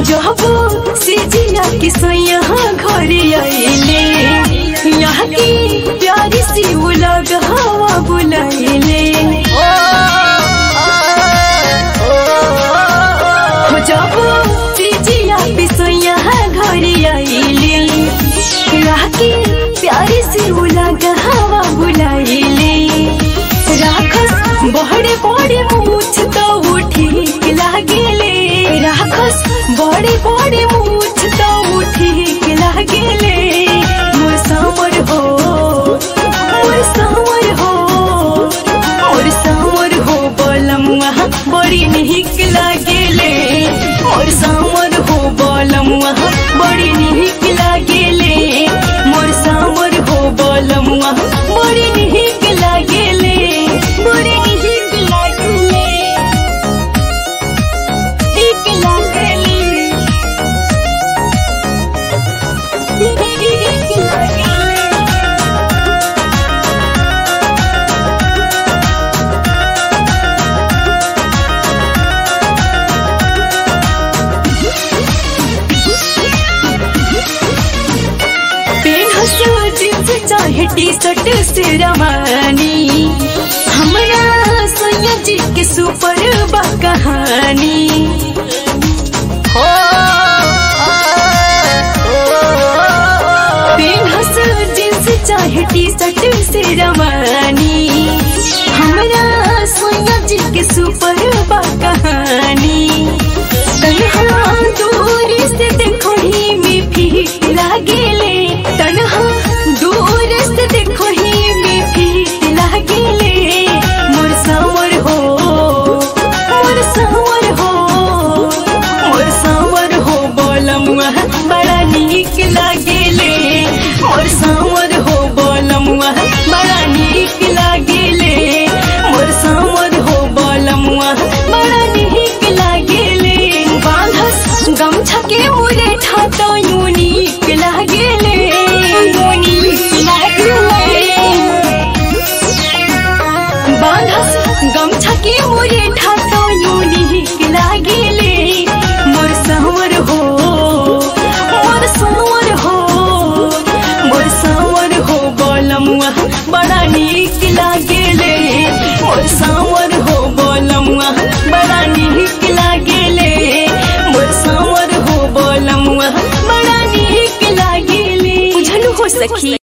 जब से जिया के सैया घर आइले यहाँ की प्यारी सी उलग हवा बुलाइले हो जब से जिया के सैया घर आइले यहाँ की प्यारी सी उलग हवा बुलाइले राखस बड़े बड़े मूछ तो वो ठीक लागेले राखस बड़े बड़े मूछ तो वो ठीक लागेले मोर सामर हो मोर सामर हो मोर सामर हो बलमुआ बड़ी निक लागेले मोर सामर हो बलमुआ बड़ी निक लागेले मोर सामर हो बलमुआ बड़ी निक लागेले बड़ी निक लागेले निक लागेले निक लागेले पेन हंसो जींस चाहे टी शर्ट से रवानी हमरा सोनिया जी के सुपर बा कहानी पेन हंसो जींस चाहे टी शर्ट से रवानी हमरा सोनिया जी के सुपर बा कहानी तन्हा दूर से देखो ही में फीट लागेले तन्हा दूर से देखो ही में फीट लागेले मोर सावर हो मोर सावर हो मोर सावर हो बोलमुआ बड़ा नीक लागेले मोर सावर हो बोलमुआ बड़ा नीक लागेले मोर सावर हो बोलमुआ बड़ा नीक लागेले बांधस गमछा के मुरे ठातो यूनिक लागेले यूनिक लागेले बांधस गमछा के मुरे ठातो यूनिक लागेले मोर संवर हो मोर संवर हो मोर संवर हो बोलमुआ बड़ा नीक लागेले मोर संवर हो बोलमुआ बड़ा नीक लागेले मोर संवर हो बोलमुआ बड़ा नीक लागेले बुझल हो सखी